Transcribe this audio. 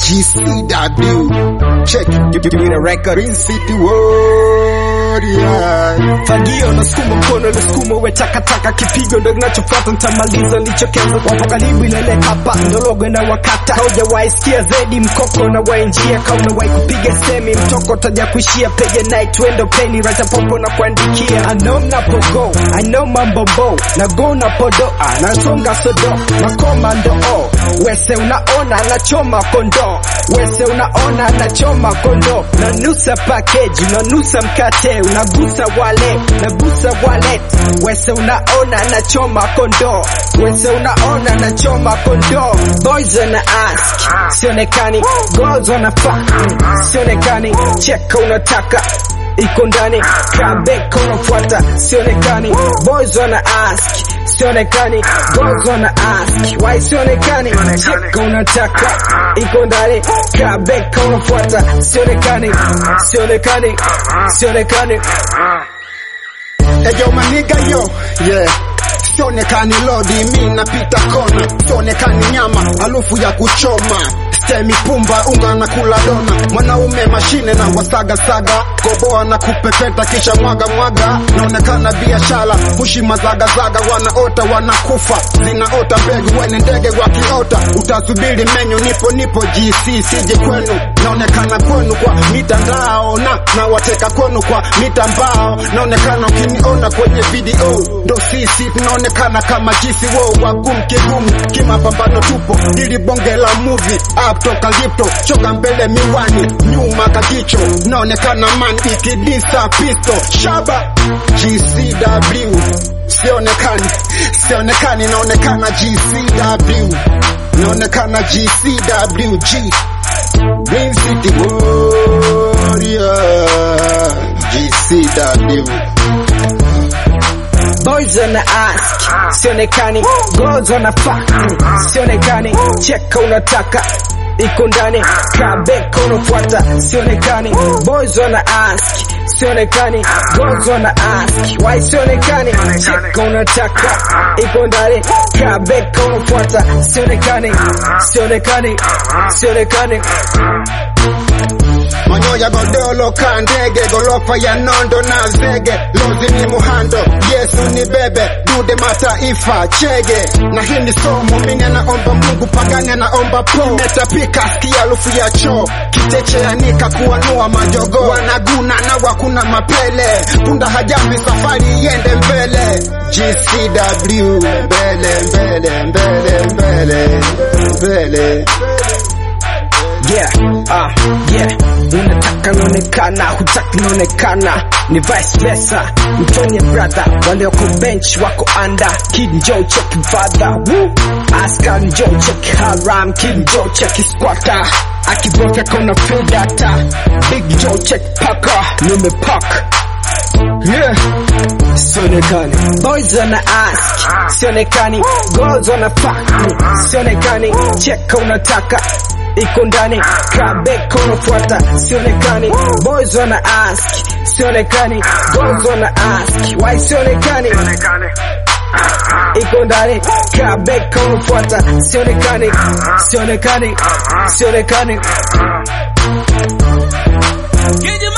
GCW. Check it. Give, give me the record. Green City Warrior. Fagio na sukuma mkono na sukuma we takataka kipigo ndo kinachofuata nitamaliza nilichokianza wapo karibu ilele hapa ndo logo na wakata haujawahi sikia zedi mkoko na wainjia kama unawahi kupiga semi mtoko taja kuishia pege night wendo peni raja popo na kuandikia I know mnapogo I know mambo bo na go na podo ah, nasonga sodo makomando oh wese unaona nachoma kondo wese unaona nachoma kondo nanusa package unanusa mkate unagusa wale nagusa wale wese unaona nachoma kondo wese unaona nachoma kondo boys wana ask sionekani girls wana fuck sionekani cheka unataka iko ndani kabeka unafuata sionekani boys wana ask sionekani girls wana ask why sionekani cheka unataka iko ndani kabeka unafuata sionekani sionekani sionekani Eyo maniga yo, yeah. Sionekani lodi, mi napita kona. Sionekani nyama, harufu ya kuchoma. Stemi pumba, unga na kula dona. Mwanaume mashine na wasaga saga. Koboa na kupepeta kisha mwaga mwaga. Naonekana biashara, pushi mazaga zaga. Wanaota wanakufa, zinaota mbegu. Wene ndege wakiota, utasubiri menyu. Nipo nipo GC, sije kwenu. Naonekana kwenu kwa mitandao na na wateka kwenu kwa mitambao. Naonekana ukiniona kwenye video, ndo sisi tunaonekana kama jisi wo wagumu kigumu, kimapambano tupo ili bonge la movie up toka lipto choka mbele miwani nyuma kajicho naonekana man ikidisa pisto shaba GCW sionekani sionekani naonekana GCW naonekana GCW G Green City Warrior GCW boys wana ask sionekani girls wana fuck sionekani cheka unataka iko ndani kabeka unafuata sionekani boys wana ask sionekani girls wana ask why sionekani cheka unataka iko ndani kabeka unafuata sionekani sionekani sionekani manyoya godolo ka ndege gorofa ya nondo na zege lozi ni muhando yesu ni bebe dude mataifa chege na hii ni somo mini anaomba mungu pagani anaomba po imetapika sikia harufu ya choo kicheche anika kuanua majogo wanaguna na wakuna mapele punda hajambi safari iende mbele GCW mbele mbele mbele mbele mbele Yeah, ah, yeah. Unataka naonekana, hutaki naonekana, ni vice versa. Mtonye brother, wale wako bench wako under. Kid Joe check father, woo. Askar Joe check haram, Kid Joe check squatter. Akibofya kona feel data. Big Joe check paka, nimepak. Yeah. Sionekani boys wana ask sionekani girls wana fuck sionekani cheka unataka iko ndani kabeka unafuata sionekani boys wana ask sionekani girls wana ask why sionekani iko ndani kabeka unafuata sionekani sionekani sionekani Get your